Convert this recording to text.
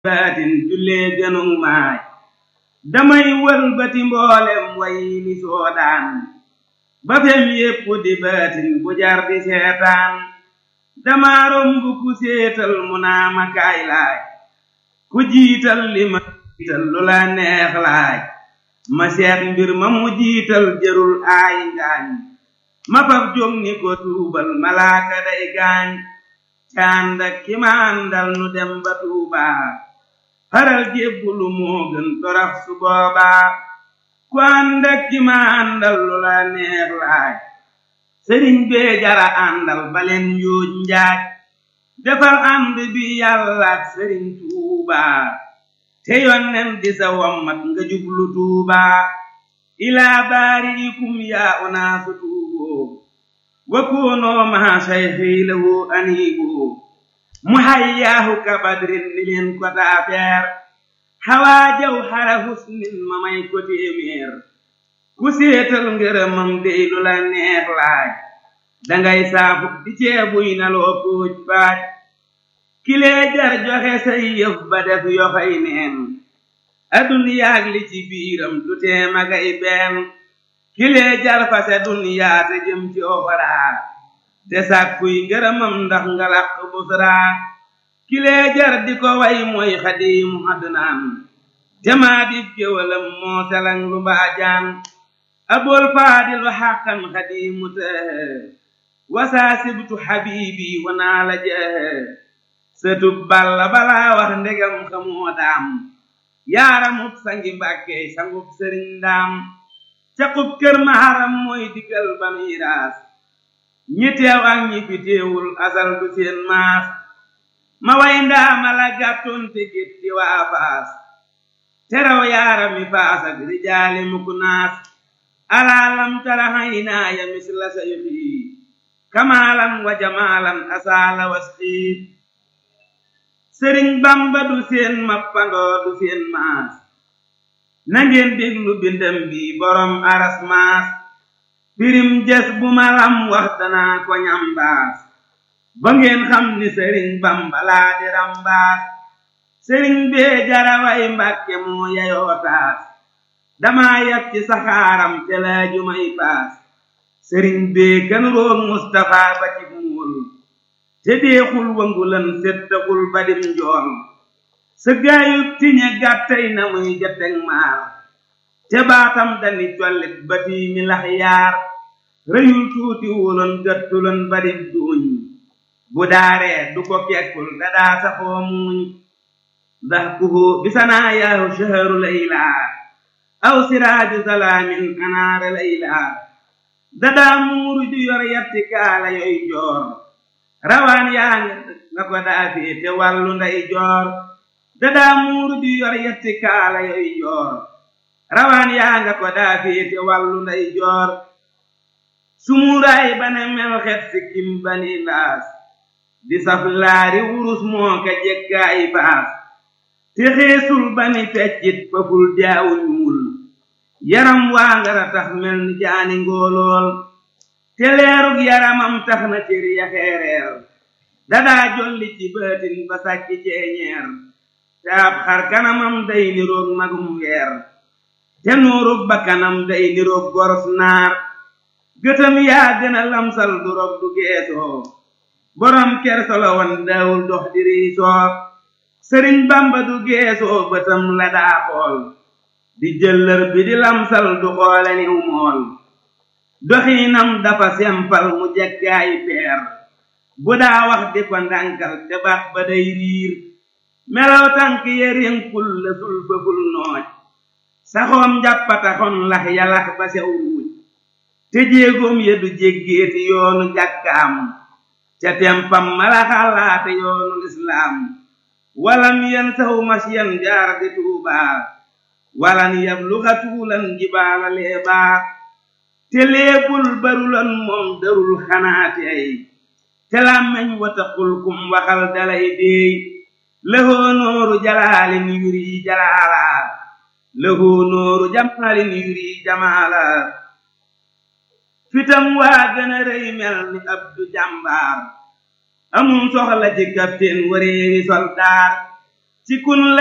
baatin jullee gënu maay damay wëlbati mboolem way ni soodaan ba fem yépp di baatin bu jar di seetaan dama romb ku séetal mu naa ma kaay laaj ku jiital li ma jiital lu la neex laaj ma seet mbir ma mu jiital jërul aay ngaañ ma fab jóg ni ko tuubal malaaka day gaañ caandak ki ma àndal nu dem ba tuubaa faral jébbulu moo gën torax su boobaa ku àndak ki ma àndal lu la neex laaj sëriñ bee jara àndal baleen yuuj njaaj defal ànd bi yàllaak sëriñ tuubaa te yonnen di sa wammat nga jublu tuubaa ilaa baariikum yaa unaasu tuuboo wa koonoo maa sayxii lahu aniiboo mu hayyaahu ka badrin ni leen ko taafeer xawaa jaw xara husnin ma may ko téeméer ku séetal ngërëmam dey lu la neex laaj dangay saafu di ceebuy na loo póoj paaj kilee jar joxe say yëf ba def yoxoy neen aduniyaag li ci biiram du tee magay benn kilee jar fase duniyaa te jëm ci oxoraa te sàkkuy ngërëmam ndax nga làq busraa kilee jar di ko way mooy xadiimu adnaan te maa dib géwalam moo selang lu mbaajaan abul faadilu xàqan xadiimu tëhë wasaa sibtu xabiibi wanaa la jëhë sëtub balla balaa wax ndegam xamoo daam yaaramub sangi mbàkkey sangub sëriñ daam caqub kër maharam mooy digal ba miiraas ñi teew ak ñi fi teewul asal du seen maas ma way ndaama la gàttoon te gétti waa faas teraw yaarami faas ak rijaali mukk naas alaalam tara haynaaya misla sayxi kamaalan wa jamaalan asaala wasxiit sëriñ bamba du seen mappandoo du seen maas nangeen déglu bindam bi borom aras maas pirim jes bu ma lam wax danaa ko ñambaas ba ngeen xam ni sëriñ bamba laa di rambaas sëriñ bee jaraway mbàkke moo yayoo taas damaa yab ci saxaaram te laaju may paas sëriñ bee gën roog mustafa ba ci muul te deexul wangulan settaxul badim njool sa gaayub tiñe gàttay na muy jateg maar te baatam dani collit ba tiimi lax yaar rëyul tuuti wuloon gëttuloon badib duuñ bu daaree du ko kekkul dadaa saxoo muuñ ndax kuhu bisanaa yaahu shaharu laylaa aw siraaju salaamin anaara laylaa dadaa muuru ju yor yatti kaala yoy joor rawaan yaa nga ko daa féete wàllu nday joor dadaa muuru ju yor yatti kaala yoy joor rawaan yaa nga ko daa féete wàllu nday joor sumuuraay bane mel xet sikkim bani laas di saf laari wurus moo ka jekkaay baas te xeesul bani feccit faful jaawu ñuul yaram waa ngara tax mel ni jaani ngóolool te leerug yaramam tax na cër ya xeereer dadaa jolli ci baatin ba sàkki ceeñeer te ab xar kanamam day niroog magum weer te nuurug bakkanam day niroog goros naar gëtam yaa gën a lamsal du rog du geesoo borom kersolo wan daawul dox di riisoo sëriñ bamba du geesoo bëtam la daa xool di jëllër bi di lamsal du xoole niw mool doxiinam dafa sempal mu jeggaayi peer bu daa wax di ko ndànkal te baat ba day riir melaw tànk ya rénkul la sul fëful nooj saxoom njàppataxon lax yalax ba sew ruuj te jéegoom ya du jéggeeti yoonu jàkkaam ca tempam mala xalaate yoonu lislaam walam yen saw masyan jaar di tuubaa walan yabluxa tuulan jibaala leebaa te leebul barulan moom darul xanaate ay te làmmeñ wataqul kum waxal dalay deey lëhoo nooru jalaalin yuri jalaalaa lëhoo nooru jamaalin yuri jamaalaa fitam waa gën a rëy mel ni abdu jàmbaar amum soxla ci kapteen wareewi soldaar ci kun